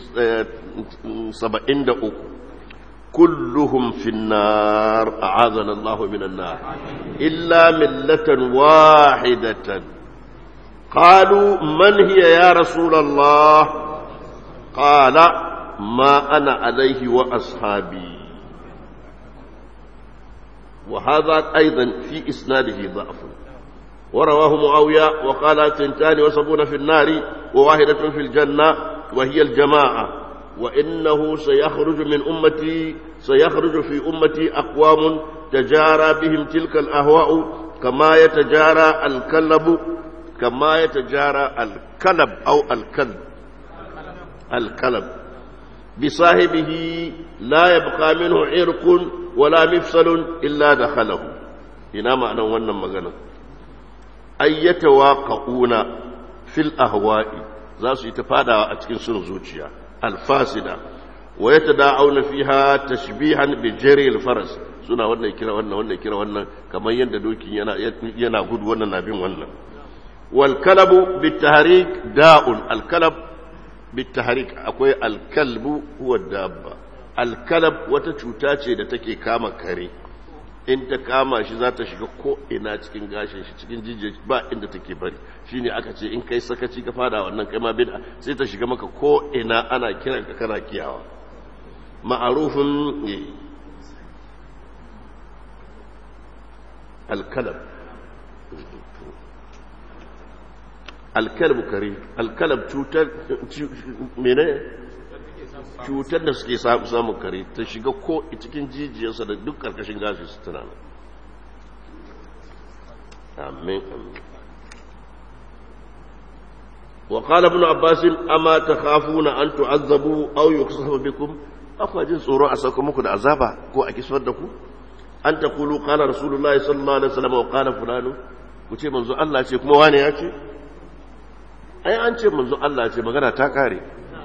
73 كلهم في النار أعاذنا الله من النار إلا ملة واحدة قالوا من هي يا رسول الله قال ما أنا عليه وأصحابي وهذا أيضا في إسناده ضعف ورواه معاوية وقال تنتان وسبون في النار وواحدة في الجنة وهي الجماعة وإنه سيخرج من أمتي سيخرج في أمتي أقوام تجارى بهم تلك الأهواء كما يتجارى الكلب كما يتجارى الكلب أو الكلب الكلب بصاحبه لا يبقى منه عرق ولا مفصل إلا دخله هنا معنى وانا مغنى أن يتواقعون في الأهواء ذات يتفادى أتكين سن زوجيا الفاسدة ويتداعون فيها تشبيها بجري الفرس suna wannan kira wannan wannan kira wannan kamar yadda dokin yana yana gudu wannan na bin wannan wal kalabu bitahrik da'un al kalab bitahrik akwai al kalbu huwa dabba al kalab wata cuta ce da take kama kare in ta kama shi za ta shiga ko ina cikin gashin shi cikin jijiya ba inda take bari shine aka ce in kai sakaci ka fada wannan kai ma bid'a sai ta shiga maka ko ina ana kiran ka kana kiyawa ma'arufin الكلب الكلب كريم الكلب cutar mene cutar da suke samun kare ta shiga ko cikin jijiyarsa da duk karkashin gashi su tana amin amin وقال ابن عباس أما تخافون أن تعذبوا أو يخصف بكم أخوة tsoro a sauka muku da azaba ko a kisar da ku an ta kulu kala rasulullahi sallallahu alaihi wasallam wa kala fulanu ku ce manzo Allah ce kuma wane ya ce ai an ce manzo Allah ce magana ta kare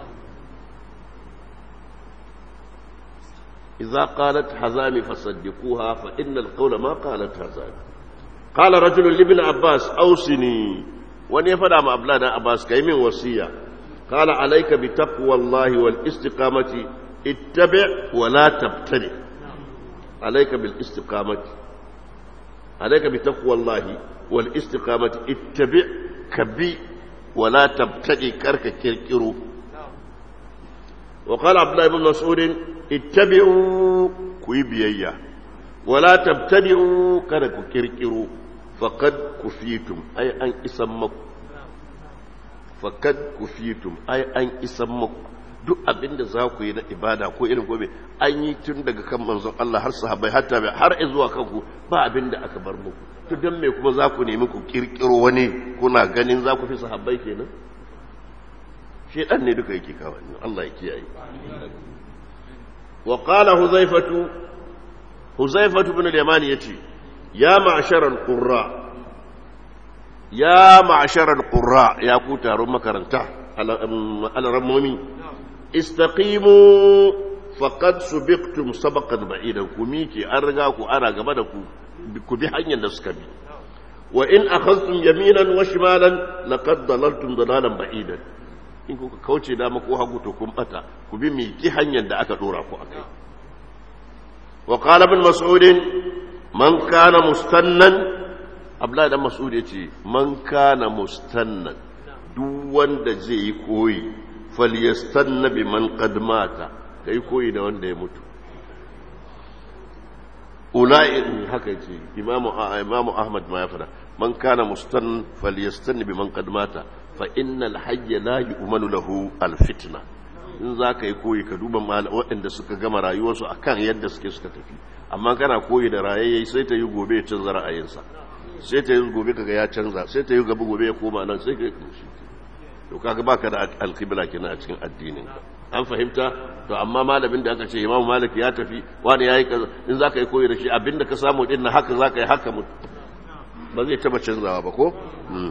idza qalat hazami fasaddiquha fa innal qawla ma qalat hazami qala rajulun li ibn abbas awsini wani ya fada ma abla dan abbas kai min wasiya qala alayka bi taqwallahi wal istiqamati ittabi' wa la tabtadi' عليك بالاستقامة عليك بتقوى الله والاستقامة اتبع كبي ولا تبتغي كرك كركرو وقال عبد الله بن مسعود اتبعوا كويبيا ولا تبتدعوا كرك كركرو فقد كفيتم أي أن اسمكم فقد كفيتم أي أن اسمكم duk abin da za ku yi na ibada ko irin gobe an yi tun daga kan manzon Allah har sahabbai har tabi har zuwa kanku ba abin da aka bar muku to dan me kuma za ku nemi ku kirkiro wani kuna ganin za ku fi sahabbai kenan shedan ne duka yake kawo Allah ya kiyaye wa qala huzaifatu huzaifatu ibn al-yamani yace ya ma'shar al-qurra ya ma'shar al-qurra ya ku taron makaranta al-rammomi istaqimu faqad subiqtum sabaqan ba'idan ku miki an riga ku ana gaba da ku ku bi hanyar da suka bi wa in akhadhtum yaminan wa shimalan laqad dalaltum dalalan ba'idan in kuka kauce dama ko hagu to kun bata ku bi miki hanyar da aka dora ku akai wa qala ibn mas'ud man kana mustannan abla dan mas'ud yace man kana mustannan duk wanda zai yi koyi falyastanna bi man qad mata kai koyi da wanda ya mutu ulai haka ce imamu imamu ahmad ma ya fada man kana mustan falyastanna bi man qad mata fa innal hayya la yu'manu lahu al fitna in za ka yi koyi ka duba waɗanda suka gama rayuwarsu akan yadda suke suka tafi amma kana koyi da rayayye sai ta yi gobe ya canza ra'ayinsa sai ta yi gobe kaga ya canza sai ta yi gaba gobe ya koma nan sai ka yi to kaga baka da alqibla kenan a cikin addinin an fahimta to amma malamin da aka ce imamu malik ya tafi wani yayi kaza in zaka yi koyi da shi abinda ka samu din na haka zaka yi haka mu ba zai taba canzawa ba ko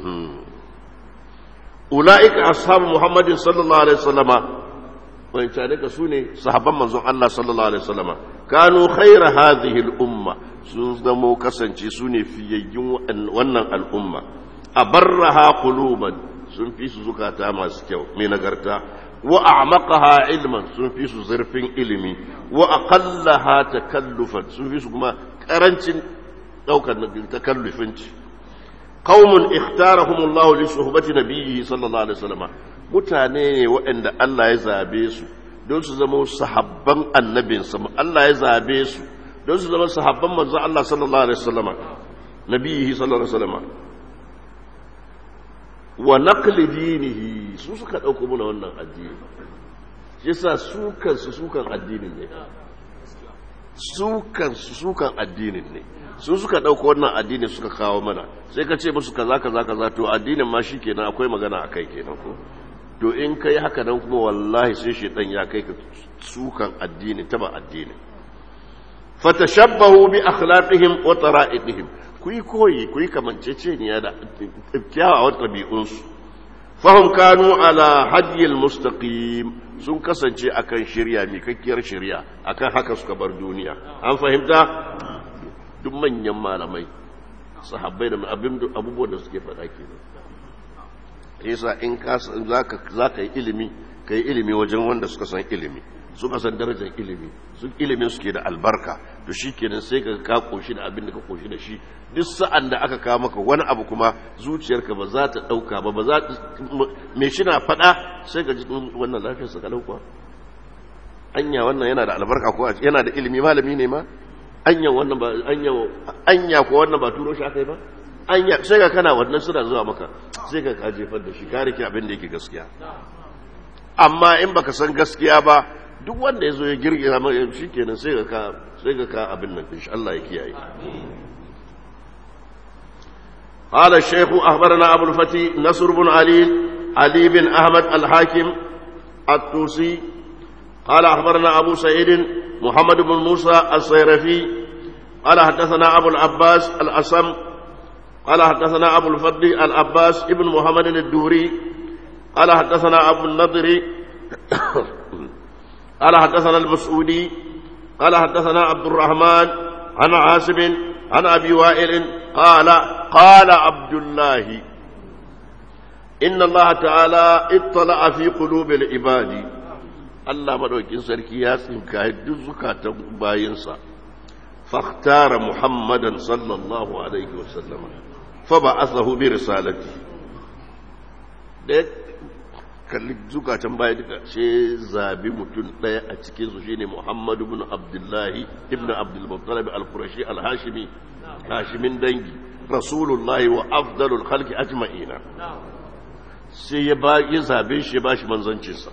ulaika ashabu muhammadin sallallahu alaihi wasallama wancan ka su ne sahabban manzon Allah sallallahu alaihi wasallama kanu khaira hadhihi al-umma sun zamo kasance su ne fiyayyun wannan al'umma abarraha quluban sun fi su zukata masu kyau mai nagarta wa a'maqaha ilman sun fi su zurfin ilimi wa aqallaha takallufan sun fi su kuma karancin daukar takallufin ci qaumun ikhtarahum Allah li suhbati nabiyhi sallallahu alaihi wasallam mutane ne waɗanda Allah ya zabe su don su zama sahabban annabinsa Allah ya zabe su don su zama sahabban manzo Allah sallallahu alaihi wasallam nabiyhi sallallahu alaihi wasallam wa naqli dinihi su suka dauko mana wannan addini yasa su kansu sukan addinin ne su kansu sukan addinin ne su suka dauko wannan addini suka kawo mana sai ka ce musu kaza kaza kaza to addinin ma shikenan akwai magana akai kenan ko to in kai haka nan kuma wallahi sai shedan ya kai ka sukan addini taba addini fatashabbahu bi akhlaqihim wa tara'idihim ku yi koyi ku yi kamanceceniya da kyawawan ɗabi'unsu fahim kanu ala hadiyar mustaqim sun kasance akan shirya mikakkiyar shirya akan haka suka bar duniya an fahimta duk manyan malamai sahabbai da abubuwan da suke faɗa ke yasa in za ka yi ilimi ka yi ilimi wajen wanda suka san ilimi suka san darajar ilimi sun ilimin suke da albarka to shi kenan sai ka ka koshi da abin da ka koshi da shi duk sa'an da aka kawo maka wani abu kuma zuciyarka ba za ta ɗauka ba ba za ta me shi na faɗa sai ka ji wannan lafiyarsa kalau kuwa anya wannan yana da albarka ko yana da ilimi malami ne ma anya wannan ba anya anya ko wannan ba turo shi akai ba anya sai ka kana wannan suna zuwa maka sai ka ka jefar da shi ka rike abin da yake gaskiya amma in baka san gaskiya ba duk wanda ya zo ya girgira mai shi kenan sai ga ka sai ga ka abin nan insha Allah ya kiyaye قال الشيخ أخبرنا أبو الفتي نصر بن علي علي بن أحمد الحاكم الطوسي قال أخبرنا أبو سعيد محمد بن موسى الصيرفي قال حدثنا أبو العباس الأسم قال حدثنا أبو الفضل العباس ابن محمد الدوري قال حدثنا أبو النضر قال حدثنا المسعودي قال حدثنا عبد الرحمن عن عاصم عن أبي وائل قال قال عبد الله إن الله تعالى اطلع في قلوب العباد الله مدوكين سركي ياسين كاهد زكاة باينسا فاختار محمدا صلى الله عليه وسلم فبعثه برسالته kalli zukatan baya duka sai zabi mutum ɗaya a cikinsu shine muhammadu bin abdullahi ibn abdulmuttalib al-qurashi al-hashimi hashimin dangi rasulullahi wa afdalul khalqi ajma'ina sai ya ba ya zabe shi ya bashi manzancinsa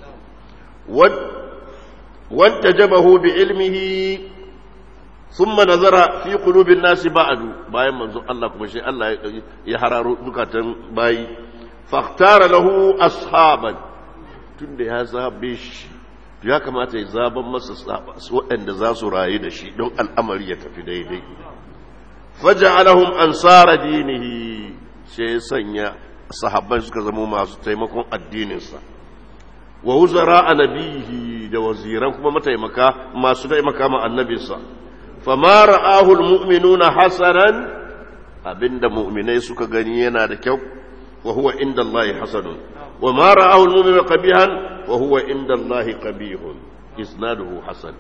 wanta jabahu bi ilmihi thumma nazara fi qulubin nasi ba'du bayan manzon Allah kuma shi Allah ya hararo zukatan bayi fahtara lahu ashaban tunda ya zabe shi ya kamata ya zaban masa waɗanda za su rayu da shi don al'amari ya tafi daidai faja'alahum ansara dinihi sai ya sanya sahabbai suka zama masu taimakon addininsa wa wuzara a nabihi da waziran kuma mataimaka masu taimaka ma annabinsa fama ra'ahu almu'minuna hasanan abinda mu'minai suka gani yana da kyau wa huwa inda Allah hasanun wa ma ra'ahu almu'minu qabihan wa huwa inda Allah qabihun isnaduhu hasan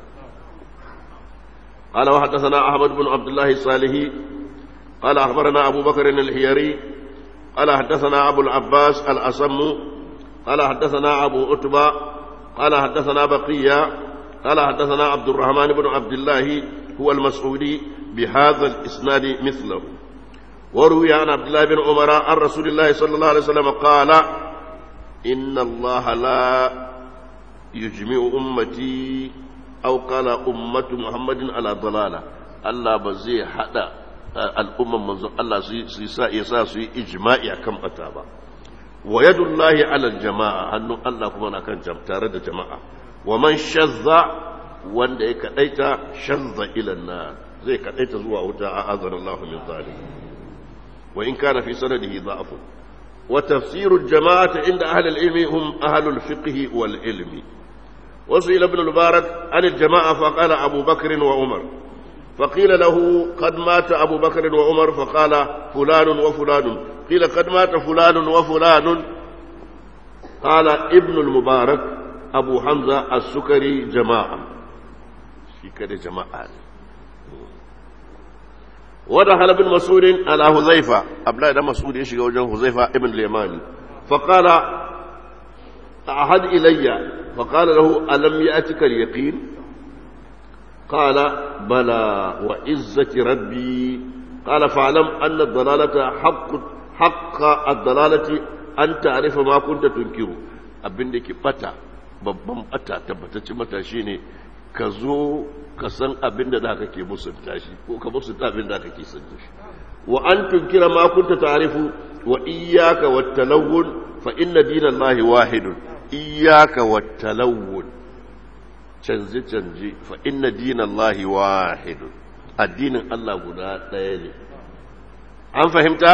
قال وحدثنا أحمد بن عبد الله الصالحي قال أخبرنا أبو بكر الحيري قال حدثنا أبو العباس الأصم قال حدثنا أبو عتبة قال حدثنا بقية قال حدثنا عبد الرحمن بن عبد الله هو المسعودي بهذا الإسناد مثله وروي عن عبد الله بن عمر عن رسول الله صلى الله عليه وسلم قال إن الله لا يجمع أمتي أو قال أمة محمد على ضلالة الله بزي حدا الأمة منذ الله سيسا يسا سي إجماعي كم أتابا ويد الله على الجماعة أنه الله كمان كان تارد جماعة ومن شذ wanda ya kadaita shazza ila nar zai kadaita zuwa wuta a azan Allah min zalim wa in kana fi sanadihi da'f wa tafsirul jama'ati inda ahli al-ilmi hum ahli al-fiqh wal ilmi وسئل ابن المبارك عن الجماعة فقال أبو بكر وعمر فقيل له قد مات أبو بكر وعمر فقال فلان وفلان قيل قد مات فلان وفلان قال ابن المبارك أبو حمزة السكري جماعة في كده جماعة ودخل ابن مسعود على حذيفة أبلا ده مسعود يشي وجه حذيفة ابن اليماني فقال أحد إلي فقال له ألم يأتك اليقين قال بلى وعزة ربي قال فاعلم أن الضلالة حق حق الضلالة an ta'rifa ma kunta tunkiru abin da ke bata babban bata tabbatacce mata shine ka zo ka san abin da zaka ke musunta shi ko ka musunta abin da zaka ke san shi wa an tunkira ma kunta ta'rifu wa iyyaka wat talawun fa inna dinallahi wahidun iyyaka wat talawun canje canje fa inna dinallahi wahidun addinin Allah guda ɗaya ne an fahimta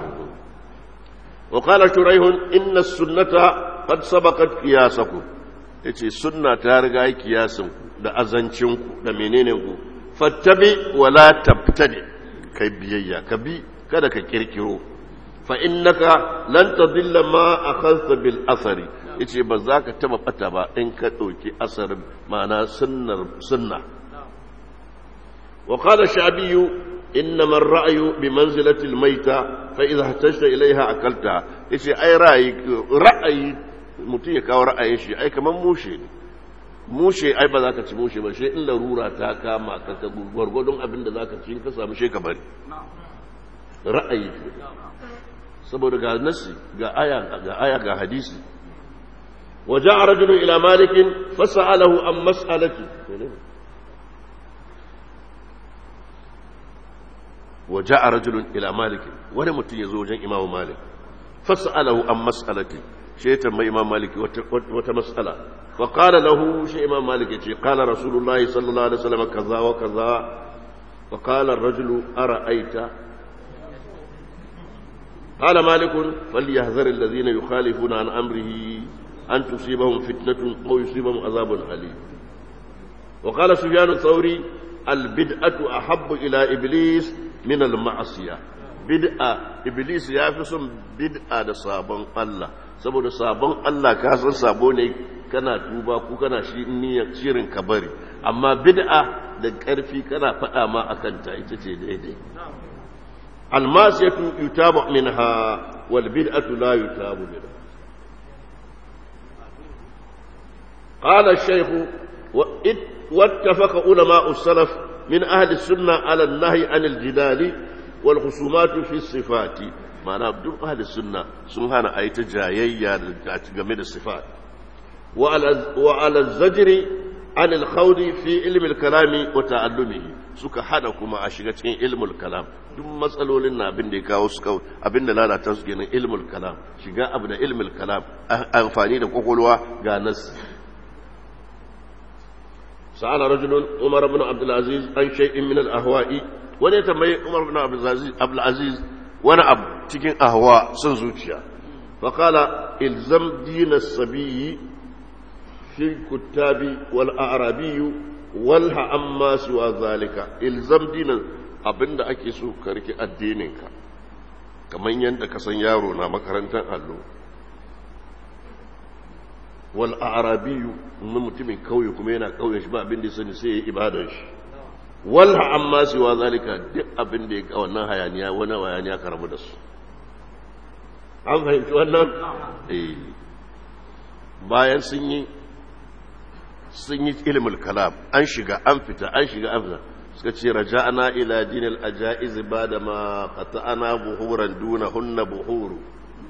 wa qala shuraihun inna sunnata qad sabaqat qiyasakum yace sunna ta riga kiyasin ku da azancin ku da menene ku fattabi wala tabtadi kai biyayya ka bi kada ka kirkiro fa innaka lan tadilla ma akhadta bil athari yace ba za ka taba bata ba in ka dauki asarin ma'ana sunnar sunna wa qala shabiyu إنما الرأي بمنزلة الميتة فإذا احتجت إليها أكلتها إيش أي رأي رأي mutum ya kawo ra'ayin shi ai kamar mushe ne mushe ai ba za ka ci mushe ba shi in larura ta kama ka ka gwargwadon abin da za ka ci ka samu shi ka bari ra'ayi saboda ga nasi ga aya ga aya ga hadisi waja'a rajulun ila malikin fasa'alahu an mas'alati وجاء رجل إلى مالك wani mutum ya zo wajen imamu malik fas'alahu an mas'alati shi ya tambayi imam malik wata mas'ala fa qala lahu shi imam malik yace qala rasulullahi sallallahu alaihi wasallam kaza wa kaza fa qala ar-rajulu ara'aita qala malik falyahdhar alladhina yukhalifuna an amrihi an tusibahum fitnatun aw yusibahum azabun alim wa qala sufyan ath-thawri al-bid'atu ahabbu ila iblis min al-ma'asiya bid'a iblis ya fi son bid'a da sabon Allah saboda sabon Allah ka san sabo ne kana tuba ko kana shi niyyar shirin ka bari amma bid'a da karfi kana faɗa ma akan ta ita ce daidai al-masiyatu yutabu minha wal bid'atu la yutabu minha قال الشيخ واتفق علماء السلف من أهل السنة على النهي عن الجدال والخصومات في الصفات معنى بدون أهل السنة سنهانا أي تجايا جميل الصفات وعلى, وعلى الزجر عن الخوض في علم الكلام وتعلمه suka hada kuma a shiga cikin ilmul kalam duk matsalolin na abin da ya kawo su kawo abin da lalata su kenan ilmul kalam shiga abu da ilmul kalam amfani da kwakwalwa ga nasi سأل رجل عمر بن عبد العزيز عن شيء من الأهواء wani tambayi Umar bin Abdul Aziz wani abu cikin ahwa son zuciya fa qala ilzam din as-sabiy fi kutabi wal a'rabi wal amma suwa zalika ilzam din abinda ake so ka rike addinin ka kamar yadda ka san yaro na makarantar allo wal arabiyu na mutumin kauye kuma yana kauye shi ba abin da sani sai ya ibadar shi wal amma siwa zalika duk abin da ya ga wannan hayaniya wani hayaniya ka rabu da su an fahimci wannan eh bayan sun yi sun yi ilmul kalam an shiga an fita an shiga an fita suka ce raja'ana ila dinil ajaiz bada ma qata'ana buhuran duna hunna buhuru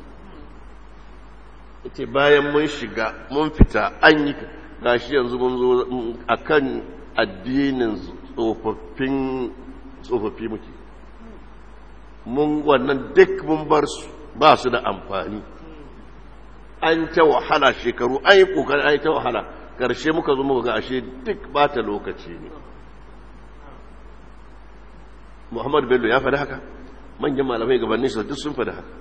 ita bayan mun shiga mun fita an yi gashi yanzu mun zo a kan addinin tsofaffin tsofaffi muke mun wannan duk mun bar su ba su da amfani an ta wahala shekaru an yi kokari an yi ta wahala karshe muka zo muka ga ashe duk bata lokaci ne muhammad bello ya faɗi haka manyan malamai gabanin su duk sun faɗi haka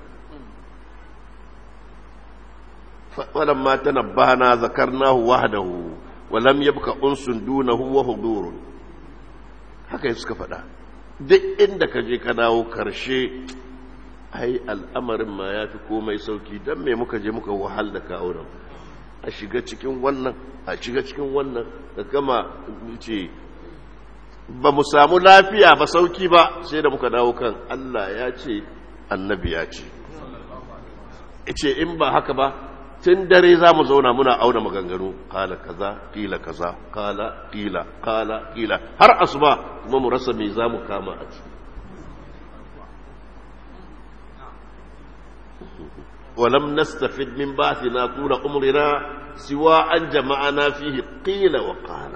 ولما تنبهنا ذكرناه وحده ولم يبق انس دونه وحضور haka suka faɗa duk inda ka je ka dawo karshe ai al'amarin ma ya fi komai sauki don me muka je muka wahal da kawunan a shiga cikin wannan a shiga cikin wannan da kama ce ba mu samu lafiya ba sauki ba sai da muka dawo kan Allah ya ce annabi ya ce ce in ba haka ba tun dare za mu zauna muna auna maganganu kala kaza kila kaza kala kila kala kila har asuba kuma mu rasa me za mu kama a ciki ولم نستفد من بعثنا طول عمرنا سوى أن جمعنا فيه قيل وقال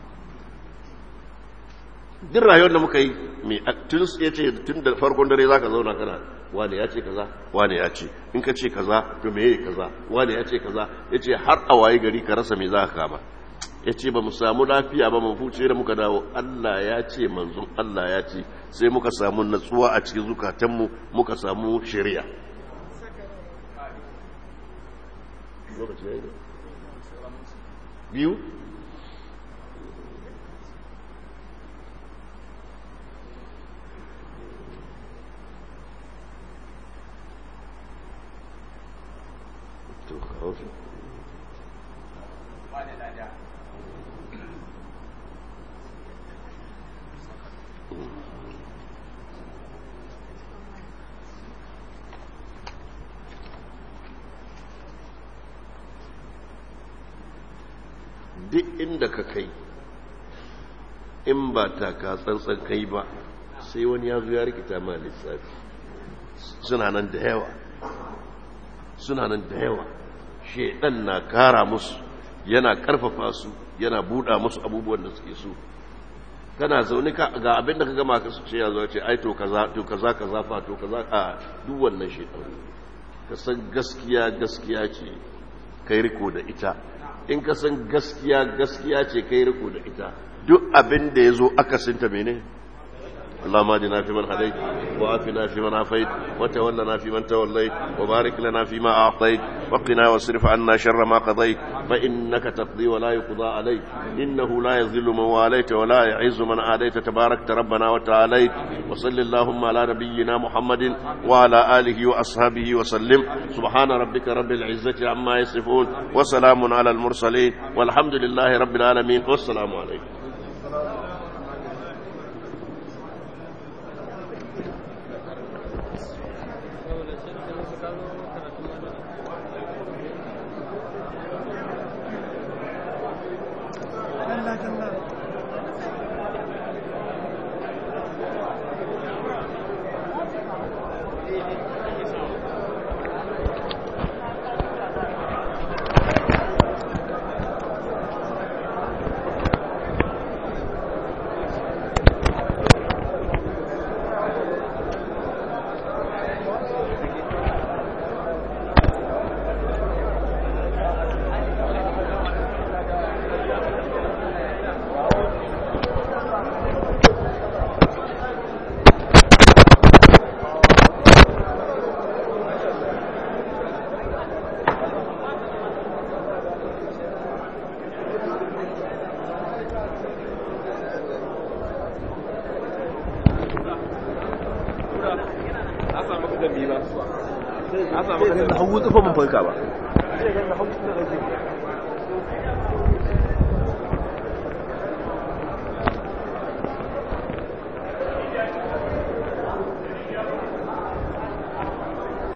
duk rayuwar da muka yi tun ya ce tun da farkon dare za ka zauna kana wane ya ce kaza wane ya ce in ka ce kaza to me yi kaza wane ya ce kaza ya ce har a waye gari ka rasa me za ka kama ya ce ba mu samu lafiya ba mu fuce da muka dawo Allah ya ce manzon Allah ya ce sai muka samu natsuwa a cikin zukatanmu muka samu shari'a biyu duk inda ka kai in ba ta ka tsantsan kai ba sai wani ya zo ya rikita ma lissafi suna nan da yawa suna nan da yawa shaidan na kara musu yana karfafa su yana buɗa musu abubuwan da suke so kana zaune ka ga abin da ka gama ka su ce ya zo ce ai to kaza to kaza kaza fa to kaza a duk wannan shaidan ka san gaskiya gaskiya ce kai riko da ita in ka san gaskiya gaskiya ce kai riko da ita duk abin da ya zo akasinta mene اللهم اهدنا فيمن هديت وعافنا فيمن عافيت وتولنا فيمن توليت وبارك لنا فيما اعطيت وقنا واصرف عنا شر ما قضيت فانك تقضي ولا يقضى عليك انه لا يذل من واليت ولا يعز من عاديت تباركت ربنا وتعاليت وصل اللهم على نبينا محمد وعلى اله واصحابه وسلم سبحان ربك رب العزه عما يصفون وسلام على المرسلين والحمد لله رب العالمين والسلام عليكم na samu ka da hagu tsufa mun farka ba